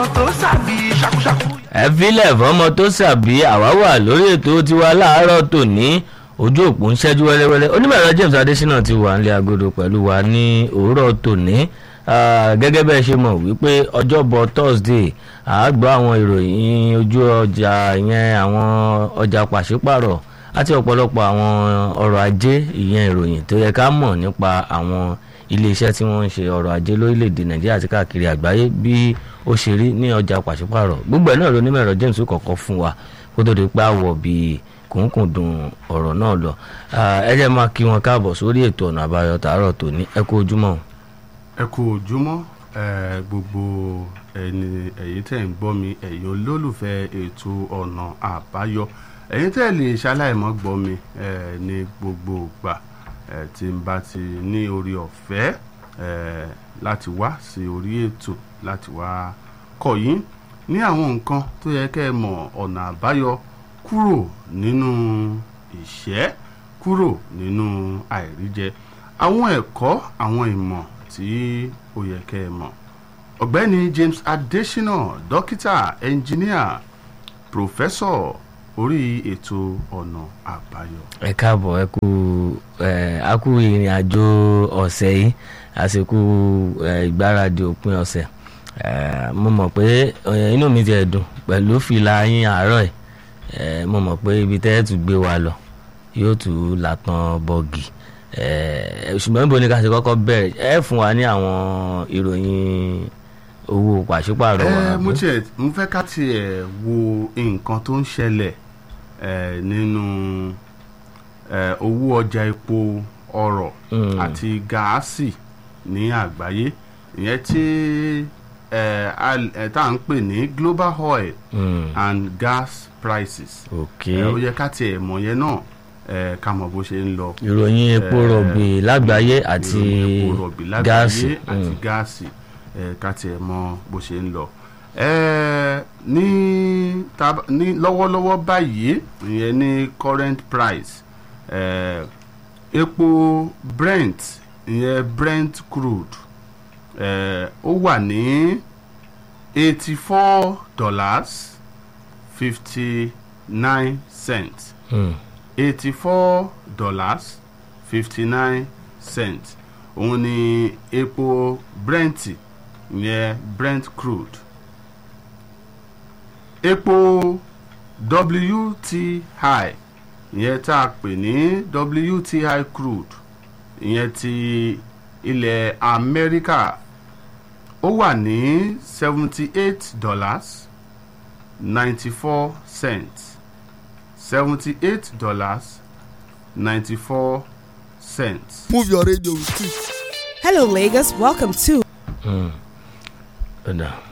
tó sàbí ṣakúṣakú. ẹ filẹ̀ fọmọ tó ṣàbí àwa wà lórí ètò tiwa láàárọ̀ tòní ojú òpó ń ṣẹ́jú wẹ́lẹ́wẹ́lẹ́ onímọ̀ẹ̀rọ James Adésínà ti wà nílé agodo pẹ̀lú wa ní òwúrọ̀ tòní Ah, gẹ́gẹ́ bẹ́ẹ̀ ṣe mọ̀ wípé ọjọ́bọ̀ Thursday a gbọ́ àwọn ìròyìn ojú ọjà ìyẹn àwọn ọjà pàṣípàrọ̀ àti ọ̀pọ̀lọpọ̀ àwọn ọrọ̀ ajé ìyẹn ìròyìn tó yẹ ká mọ̀ nípa àwọn iléeṣẹ́ tí wọ́n ń ṣe ọrọ̀ ajé lórílẹ̀‐èdè Nàìjíríà àti káàkiri àgbáyé bí ó ṣe rí ní ọjà pàṣípàrọ̀ gbogbo ẹ̀ náà ló ní mẹ́rọ James kọ̀ọ̀kan fún wa kó tó di pé àwọ̀ bíi kùnkùndùn ọ̀rọ̀ náà lọ Ah, ẹ jẹ́ máa kí wọn káàbọ̀ sórí ètò ọ̀nà àbáyọ tààrọ̀ tòní ẹ kú ojúmọ́ ẹ kú ojúmọ́ ẹ gbogbo ẹni ẹ̀yin tẹ́ ń gbọ́ mi ẹ̀yin olólùfẹ́ ètò ọ̀nà àbáyọ ẹ̀yin tẹ́ lè ṣaláìmọ́ gbọ́ mi ẹ ní gbogbo ìgbà ẹ tí n bá ti ní orí ọ̀fẹ́ ẹ láti wá sí orí ètò láti wá kọ́ yín ní àwọn nǹkan tó yẹ kẹ́ ẹ mọ̀ ọ̀nà àbáyọ kúrò nínú ìṣẹ́ kúrò nínú àìríjẹ àwọn ẹ̀kọ́ àwọn ìmọ̀ tí ó yẹ kẹ́ ẹ mọ̀ ọ̀gbẹ́ni James Adesina dókítà ẹnjìníà pòfẹ́sọ̀ orí ètò ọ̀nà àbáyọ. ẹ káàbọ̀ ẹ kú ẹ a kú ìrìn àjò ọ̀sẹ̀ yìí àsìkò ẹ ìgbáradì òpin ọ̀sẹ̀ ẹ mo mọ̀ pé ẹ, inú mi ti ẹ̀ dùn pẹ̀lú fìlà yín àárọ̀ ẹ̀ ẹ mo mọ̀ pé ibi tẹ́ ẹ tún gbé wa lọ yóò tún làtàn bọ́ọ̀gì ẹ ṣùgbọ́n níbo ni ká ṣe kọ́kọ́ bẹ̀rẹ̀ ẹ fún wa ní àwọn ìròyìn owó pàṣípàrọ̀ wa ẹ mo àbí? tiẹ̀ mo fẹ́ ká tiẹ̀ wo nǹkan tó ń ṣẹlẹ̀ ẹ nínú ẹ owó ọjà epo ọrọ̀ Mm. àti gáàsì ní àgbáyé ìyẹn tí ẹ al- ẹ tá à ń pè ní global oil Mm, and gas prices ok ẹ ó yẹ ká tiẹ̀ mọ̀ yẹn náà ẹ ká mọ̀ bó ṣe ń lọ ìròyìn epo Eh, rọ̀bì lágbàáyé àti ìròyìn epo rọ̀bì lágbàáyé gáàsì àti Mm. gáàsì ẹ ká tiẹ̀ mọ̀ bó ṣe ń lọ. ẹ ní tab- ní lọ́wọ́lọ́wọ́ báyìí ìyẹn ní current price ẹ epo Brent ìyẹn Brent crude ẹ ó wà ní eighty four dollars fifty nine cents Mm. eighty-four dollars fifty-nine cents òun ni epo brent ìyẹn brent crude epo wti ìyẹn tá a pè ní wti crude ìyẹn ti ilẹ̀ amẹ́ríkà ó wà ní seventy-eight dollars ninety-four cents seventy-eight dollars ninety-four cents. Move your radio with it. Hello, Lagos. Welcome to Mm. Ọ̀dà.